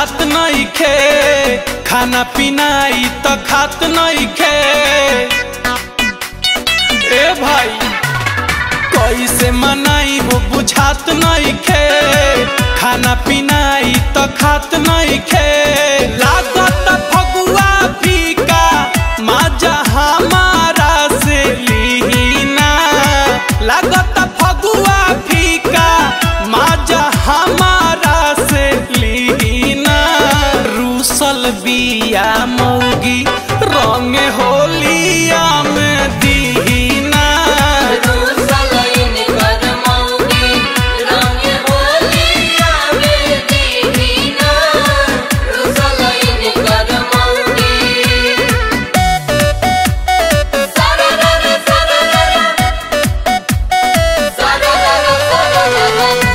बुझात नहीं खे खाना पीना ई तो खात नहीं खे ए भाई कैसे मनाई हो बुझात नहीं खे खाना पीना ई तो खात नहीं खे लागत फगुआ फीका माजा हमारा से लीना लागत फगुआ फीका माजा हमारा से लीना रूसल बिया मौगी रंग होलिया में दीना रूसलइन कर मौगी रंग होलिया में दीना रूसलइन कर मौगी सररर सररर सररर सररर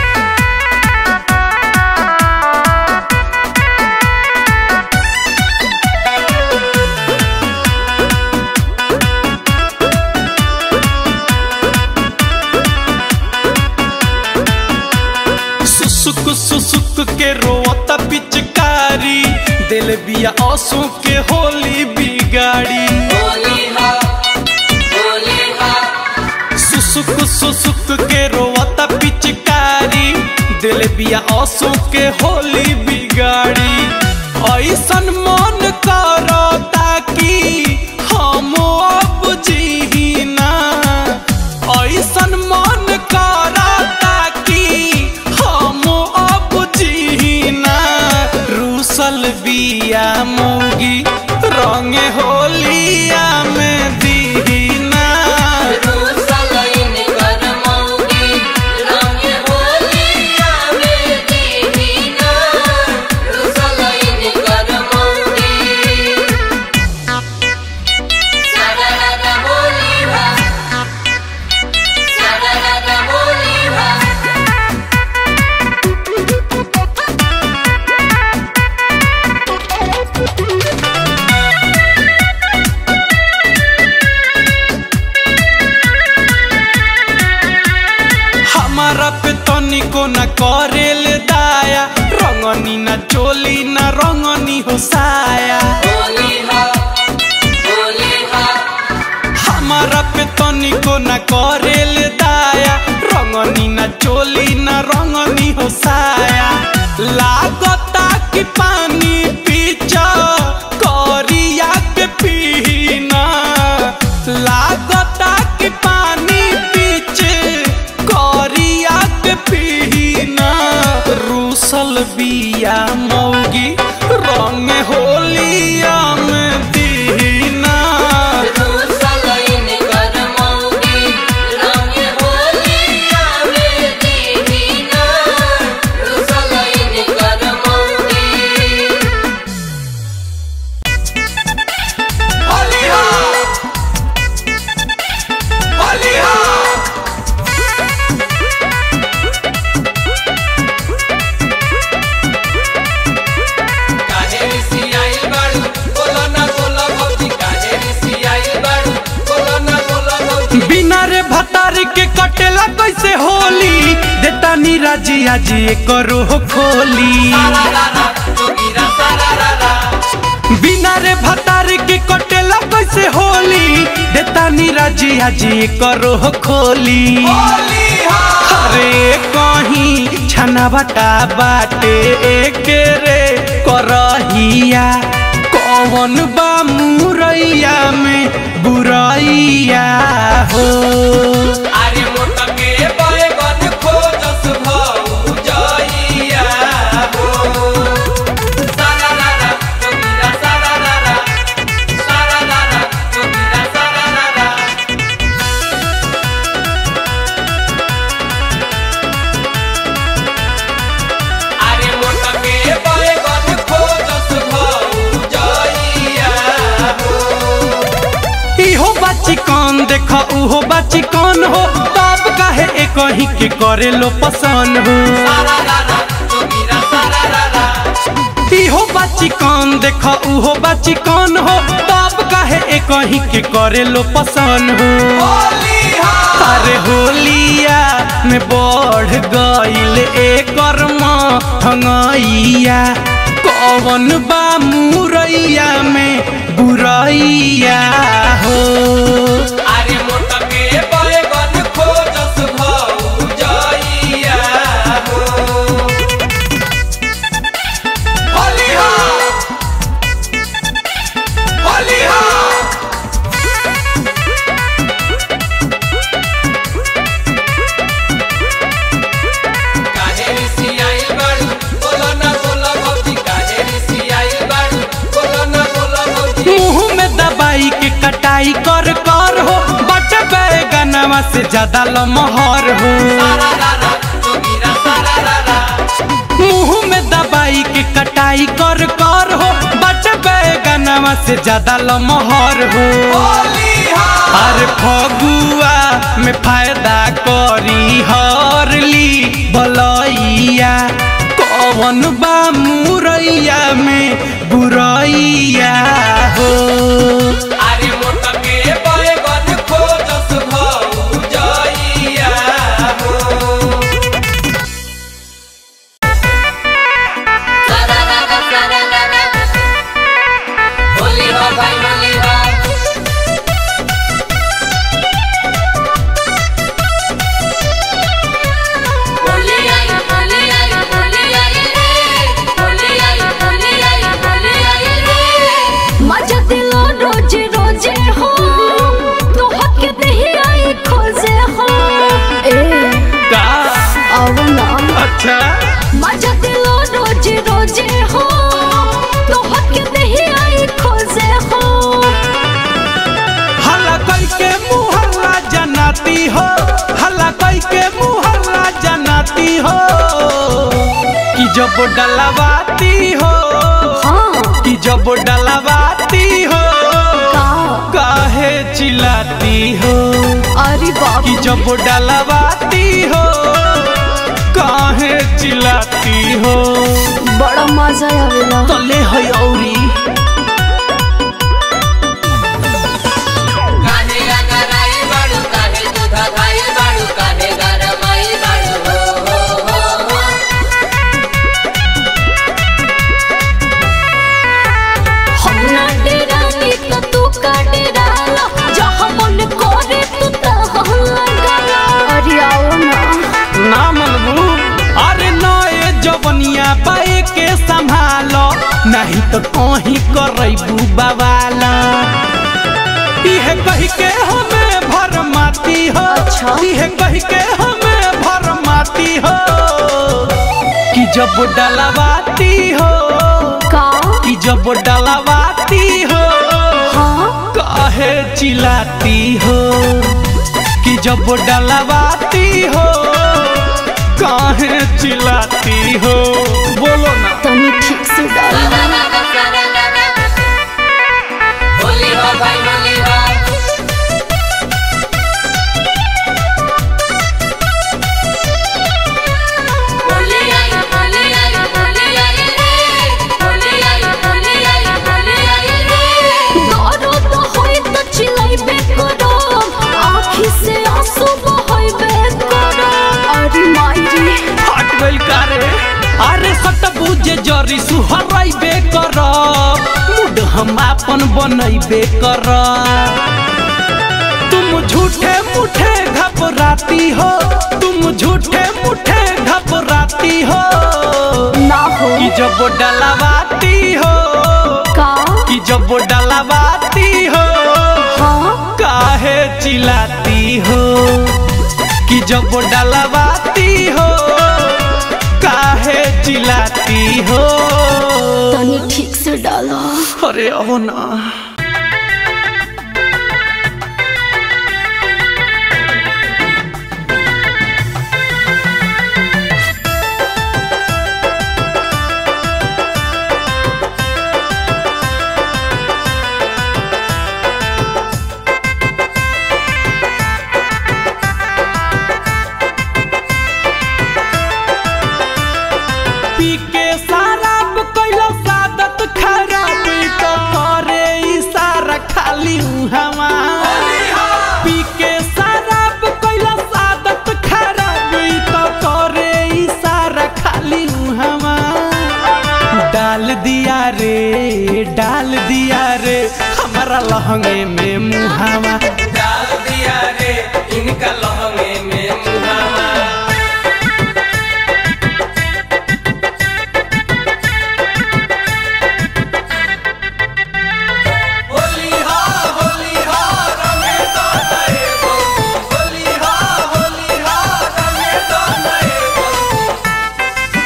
सुसुक सुसुक के रोता पिचकारी दिल बिया आंसू के होली बिगाड़ी होली हा होली हा सुसुक सुसुक के रोता पिचकारी दिल बिया आंसू के होली बिगाड़ी ऐसन मन करता कि हम अब जीना ऐसन मन करता कि हम अब जीना रूसल बिया मौगी रंग होलिया में दीना रूसलइन कर मौगी रंग होलिया में दीना रूसलइन कर मौगी सररर होली हा सररर होली हा हमारा पे तनिको न करेल दाया रंगनी न चोली न रंगनी हो साया होली हा होली हा हमारा पे तनिको न करेल दाया रंगनी न चोली न रंगनी हो साया लागता कि पानी पीछा करिया के पीना लागता कि पानी पीछे करिया के पीना रूसल बिया मौगी रंग होलिया में दीना रूसलइन कर मौगी रंग होलिया में दीना रूसलइन कर मौगी होलिया होलिया काहे रिसियाइल बाड़ू बोलो ना बोलो भौजी काहे रिसियाइल बाड़ू बोलो ना बोलो भौजी बिना रे भतार के कटेला कैसे होली देता नीराजी आज करो खोली सारा रारा जोगीरा सारा रारा बिना रे भतार के कटेला कैसे होली देता नीराजी आज करो खोली होली हा अरे कहीं छना बटा बाटे एक रे करहिया कौन बा मुरैया में बुरैया हो अरे मोटके बैगन खोजस भौ जइया हो सारा रारा जोगीरा सारा रारा सारा रारा जोगीरा सारा रारा अरे मोटके बैगन खोजस भौ जइया हो इहो बाची कौन देख उहो बाची कौन हो बाप काहे एक ही के करे लो पसंद हो सारा रारा जोगीरा सारा रारा इहो बाची कौन देख उहो बाची कौन हो बाप काहे एक ही के करे लो पसंद हो होली हा अरे होलिया में बढ़ गईल एकर हंगैया कौन बा मुरैया में बुरैया हो अरे मोटके बैगन खोजस भौजैया हो होलिहा होलिहा काहे रिसियाई बाड़ू बोलो ना बोलो भौजी काहे रिसियाई बाड़ू बोलो ना बोलो भौजी मुंह में दबाई के कटाई कर कर हो बट बैगनवा से ज्यादा लमहर हो सारा रारा जोगिरा सारा रारा मुंह में दबाई के कटाई कर कर हो बट बैगनवा से ज्यादा लमहर हो होलिहा अरे फगुआ में फायदा करी हरली बलैया कौन बा मुरैया में बुरैया हो अरे मोटके बैगन खोजस भौजैया हो Sararara, sararara. Holy ho, bhai, holy ho. Holi आई, होली आई, होली आई रे। होली आई, होली आई, होली आई रे। मजा दिलो रोजे रोजे हो तो हक नहीं आई खोजे हो ए का अब ना अच्छा मजा दिलो रोजे रोजे हो तो हक नहीं आई खोजे हो हल्ला कई के मुहल्ला जनाती हो हल्ला कई के मुहल्ला जनाती हो कि जब डलवाती हो हाँ कि जब डलवाती हो का काहे चिल्लाती हो अरे बाप कि जब डलवाती हो काहे चिल्लाती हो बड़ा मजा आवेला तले है औरी काहे अगराई बाड़ू, काहे दूधा खाई बाड़ू, काहे गरमाई बाड़ू, हो, हो, हो, हो। हम ना डेरानी तो तू का डेराला जहाँ मन करे तू तहाँ लगाला अरे आओ ना ना मनबू अरे नए जवनिया पाए के संभालो नहीं तो कहीं करबू बवाला इहे कह के हमें भर माती हो अच्छा। इहे कह के हमें भर माती हो कि जब डलवाती हो का कि जब डलवाती हो हाँ काहे चिल्लाती हो कि जब डलवाती हो काहे चिल्लाती हो बोलो ना तनी ठीक से डाल sararara, sararara. होली हो भाई होली हो होली आई होली आई होली आई रे होली आई होली आई होली आई रे दारू तो होई तो चिल्लाइबे करो आँखी से आंसू बहाइबे करो अरे माई रे हट गइल कारे अरे सट बुझे जरी सुहराइबे कर मूड हम आपन बनैबे कर तुम झूठे मुठे घबराती हो तुम झूठे मुठे घबराती हो ना हो कि जब डलवाती हो का कि जब डलवाती हो हाँ काहे चिल्लाती हो कि जब डलवाती हो काहे चिल्लाती हो तनी ठीक से डालो अरे अब ना पी के शराब कैलो सादत खराब तो करे हमारा लहंगे में मुहावा डाल दिया रे इनका लहंगे में मुहावा होली हा होली हा रंगे तो नए बंधु होली हा होली हा रंगे तो नए बंधु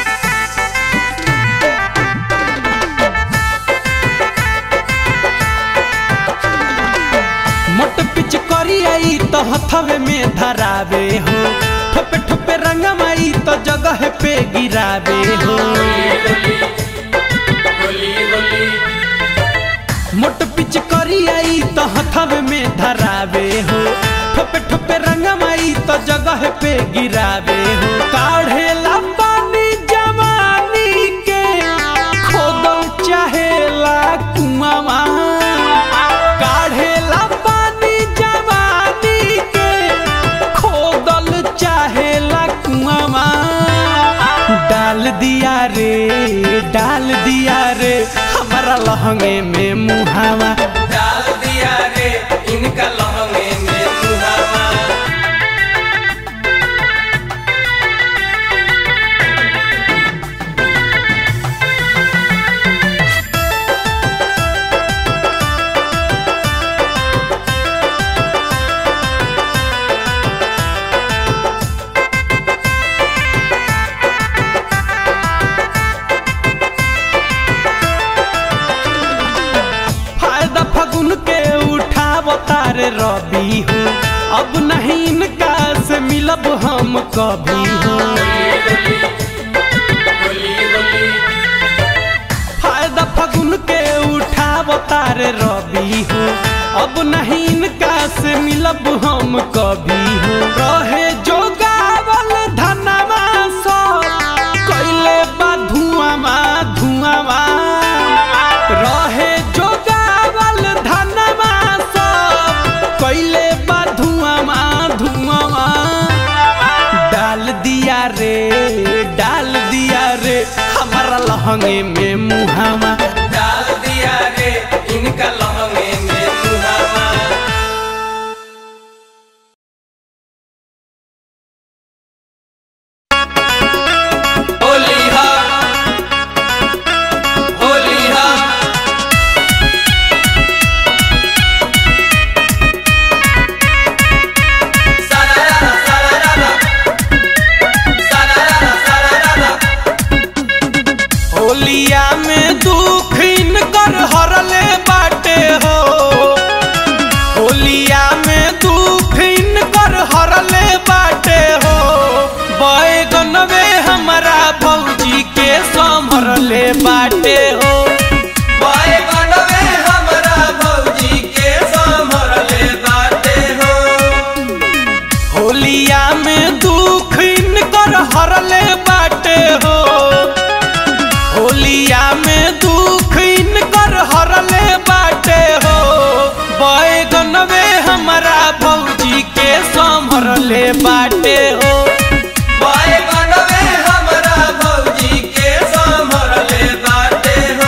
मोट पिच करी आई तो हथवे में धरावे हो ठोपे ठोपे रंगमाई तो जगह पे गिरावे हो होली होली मोट पिच करी आई तो हथवे में धरावे हो ठोपे ठोपे रंगमाई तो जगह पे गिरावे हो काढ़ेला पानी जवानी के खोदल चाहेला कुआवा काढ़ेला पानी जवानी के खोदल चाहेला कुआवा डाल दिया रे डाल दिया रे हमारा लहंगे में मुहावा डाल दिया रे इनका लहंगे में मुहावा फायदा फगुन के उठाव तारे रबी हो अब नहीं इनका से मिलब हम कभी हो होली होली फायदा फगुन के उठाव तारे रबी हो अब नहीं इनका से मिलब हम कभी हो रहे जो गावल धनवा सब कैले बा धुआवा धुआवा रहे जो गावल धनवा सब कैले बा धुआवा धुआवा डाल दिया रे डाल दिया रे हमारा लहंगे में मुहावा डाल दिया रे इनका लहंगे में मुहावा होली हा होली हा सारारा सारारा सारारा सारारा होलिया में दुख इनकर हरले बाटे हो होलिया में दुख इनकर हरले बाटे हो बैगनवे हमारा भौजी के संभरले बाटे हो बाए बनवे हमरा भौजी के संभरले बाटे हो होलिया में दुख इनकर हरले बाटे हो होलिया में दुख इनकर हरले बाटे हो बैगनवे हमारा भौजी के संभरले बाटे हो बाए बनवे हमरा भौजी के संभरले बाटे हो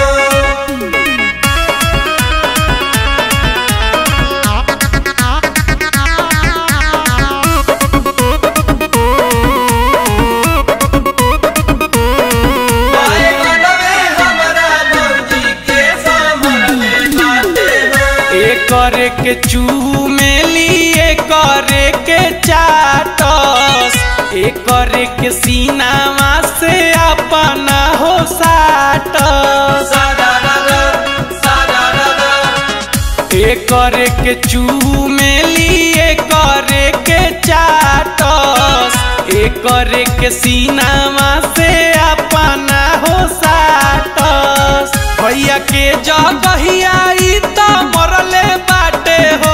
बाए बनवे हमरा भौजी के संभरले बाटे हो एकर के चूमेली करे के चाटस एकर के सीनावा से अपना हो साटस सारारा सारारा एकर के चूमेली करे के चाटस एकर के सीनावा से अपना हो साटस भैया के जगहिया ई त मरले बाटे हो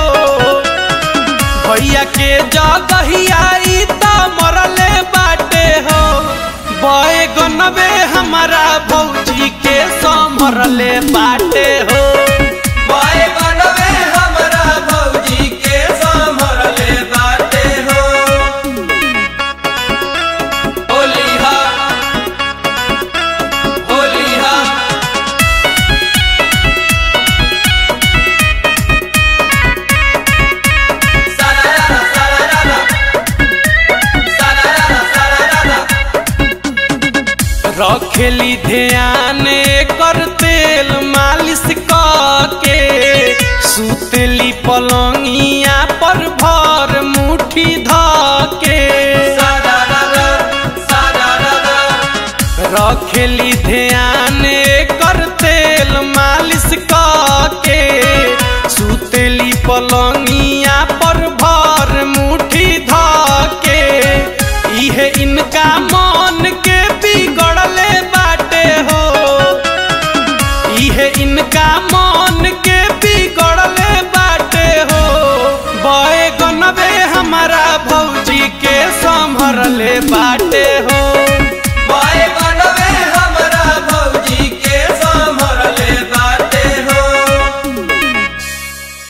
भैया के जगहिया ई त मरले बाटे हो बैगनबे हमारा भौजी के संभरले बाटे हो बाए बनवे हमरा भौजी के संभरले बाटे हो होली हा होली हा रखेली ध्यान कर तेल मालिश के सुतली पलंगिया पर भर मुठी धके रखेली ध्यान कर तेल मालिश के सुतली पलंगिया पर भर मुठी धके इहे इनका मन के बिगड़ले बाटे हो इहे इनका मन के बिगड़ले बाटे हो बैगनबे हमारा भौजी के संभरले बाटे